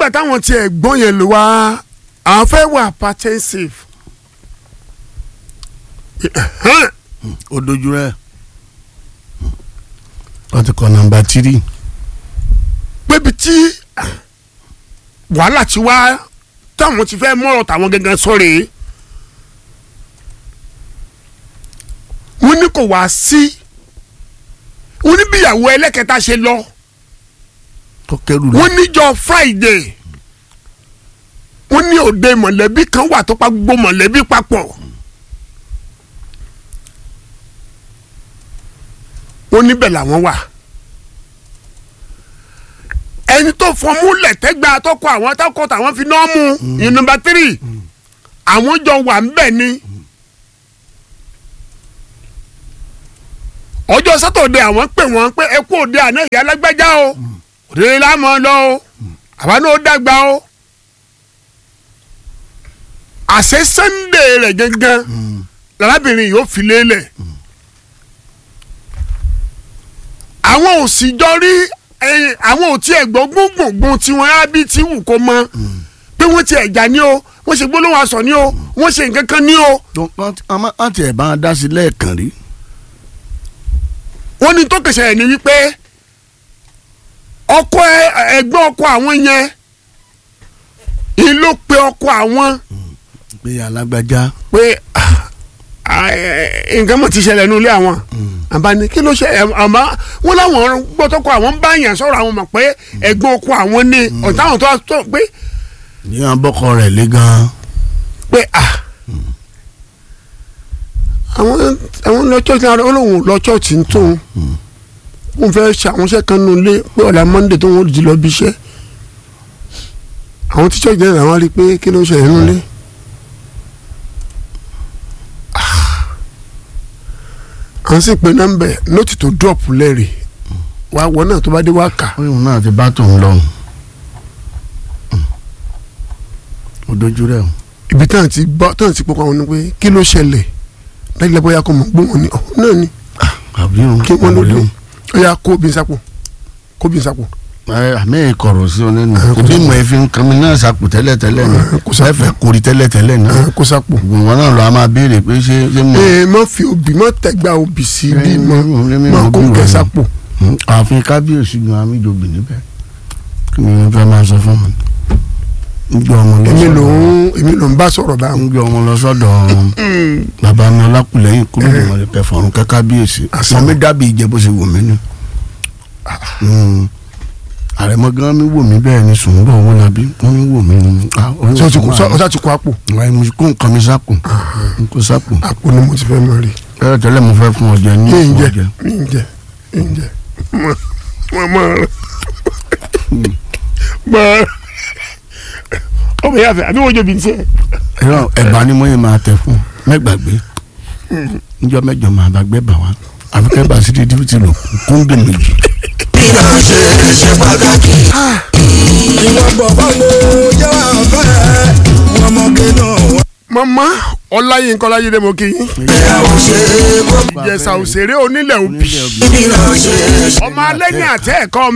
nígbà táwọn tiẹ̀ gbọ́n yẹn lò wá àwọn fẹ́ wà hypertensive. Ẹ̀hẹ́n. ó dojú rẹ̀ wọ́n ti kọ́ nọ́mbà tírì pébi tí wàhálà ti wá táwọn ti fẹ́ mọ̀rọ̀ táwọn gangan sọ̀rọ̀ wọ́n ní kò wá sí wọ́n ní bíyàwó ẹlẹ́kẹta ṣe lọ tó kẹrù rẹ̀ wọ́n níjọ́ Friday wọ́n ní òde mọ̀lẹ́bí kan wà tó pa gbogbo mọ̀lẹ́bí papọ̀ wọ́n níbẹ̀ làwọn wà ẹni tó fọmú lẹ̀tẹ́gbà tọkọ àwọn tọkọ tàwọn fi náà mú ní nọ́mbà tírì àwọn jọ wà ń bẹ̀ ni ọjọ́ sátọ̀dé àwọn pè wọ́n pé ẹ kú òde àná ìyá alágbájá o òde lámọ̀ lọ o àwa náà ó dàgbà o àṣẹ Sunday rẹ̀ gangan lárábìnrin yìí ó fi lélẹ̀ àwọn ò sì jọ rí ẹ̀yìn àwọn ò tiẹ̀ gbọ́ gbóngbòngbòn tí wọ́n á bí tí wù kó mọ pé wọ́n ti ẹ̀jà ní o wọ́n ṣe gbólóhùn aṣọ ní o wọ́n ṣe nǹkan kan ní o tó wọ́n ti ẹ̀ bá wọn dá sí lẹ́ẹ̀kan rí wọ́n ní tó kẹsẹ̀ ẹ̀ ní wípé ọkọ ẹ- ẹ̀gbọ́n ọkọ àwọn yẹn ìlú ló pe ọkọ àwọn pé alágbájá pé ah, ah, eh, nǹkan mọ̀ ti ṣẹlẹ̀ nínú ilé àwọn àbá ní kí ló ṣe ẹ̀, àmọ́ wọ́n láwọn gbọ́tọ́kọ àwọn ń bá yàn sọ̀rọ̀ àwọn mọ̀ pé ẹ̀gbọ́n ọkọ àwọn ní ọ̀táwọn tó wá tó pé ní wọn bọ́kọ rẹ̀ lé gan-an pé ah àwọn àwọn lọ church náà olóhùn lọ church ń tóun wọn fẹ́ ṣe àwọn iṣẹ́ kan nínú ilé pé ọ̀la monday tó wọ́n di lọ bí iṣẹ́ àwọn tí church náà làwọn rí i pé kí ló ń ṣẹlẹ̀ nínú ilé. Ah. à ń sì pe nọ́mbẹ̀ nóòtì tó drop lẹ́rìí wá wọ náà tó bá dé wá kà òun náà ti bá tòun lọ ó dojú rẹ̀ o. ibi táwọn ti gbọ́ táwọn ti pọ́kọ́ àwọn ni pé kí ló ṣẹlẹ̀ dájú lẹ́bọ̀ ya kò mọ̀ gbóhùn ni ọ̀hún náà ni àbí òun kí wọ́n ló àbí dé òun. ó yà kó bí n sápò kó bí n sápò. ẹ àmì ìkọ̀rọ̀ sí oní nù Ah, kò ibi sápò. mọ̀ ẹ̀fín kan mi náà sàpò tẹ́lẹ̀ tẹ́lẹ̀ ni Ah, kò sápò. ẹ̀fẹ̀ kórì tẹ́lẹ̀ tẹ́lẹ̀ ni ẹ, kó sápò. wọn náà lọ a máa béèrè pé ṣé ṣé mo. ee má fi obì má tẹ̀gbà obì sí Eh, bí mọ́ mi- mi- má mi- kó mi- kẹ mi- sápò. Hmm, ààfin kábíyèsí gan amíjọbì níbẹ̀ kí ni wọ́n fẹ́ máa sọ fún mi. ń gbé ọmọ lọ èmi ló sọ́dọ̀ ń èmi ló ń bá sọ̀rọ̀ báwọn. ń gbé ọmọ lọ sọ́dọ̀ bàbá mi ọlákùlẹ́yìn kúrò ní wọn kẹ fọ̀rùn kẹ kábíyèsí Àṣà. wọn mi dábì ìjẹ bó ṣe wù mí ni. Hmm, àrẹ̀mọ gan mi wò mí bẹ́ẹ̀ ni sùn bọ̀ wọ́n labi wọ́n mi wò mí ni. ah, oyún ṣé o ti kó ọ̀sán ọ̀sá ti kó àpò wáyé mo kó nǹkan mi sápò n kó sápò àpò ni mo ti fẹ́ mọ rí. tẹ́lẹ̀ tẹ́lẹ̀ mo fẹ́ fún ọjà ní mi ń fún jẹ ọjà mi ń jẹ mi ń jẹ mọ mọ mọ mọ ọmọ yà fẹ àbí wọ́n jọ bí n tiẹ̀. ẹ̀rọ ẹ̀bà ni mo yẹ máa tẹ̀ fún mẹ́gbàgbé níjọ́ mẹ́jọ máa bá gbé bà wá àfikẹ́ bá sí di díbítì lò kúndé méjì. ìgbà ṣe ṣe pàtàkì. ìwọ bọ̀bọ̀ mo jẹ́ wà fẹ́ wọn mọ̀gẹ́ náà wọ́n. mama ọláyínká ọláyídé mo kí yín. ìyàwó ṣe é kó. ìjẹsà òṣèré onílẹ̀ òbí onílẹ̀ òbí. ìgbà ṣe ṣe. ọmọ alẹ́ ní àtẹ́ ẹ̀kọ́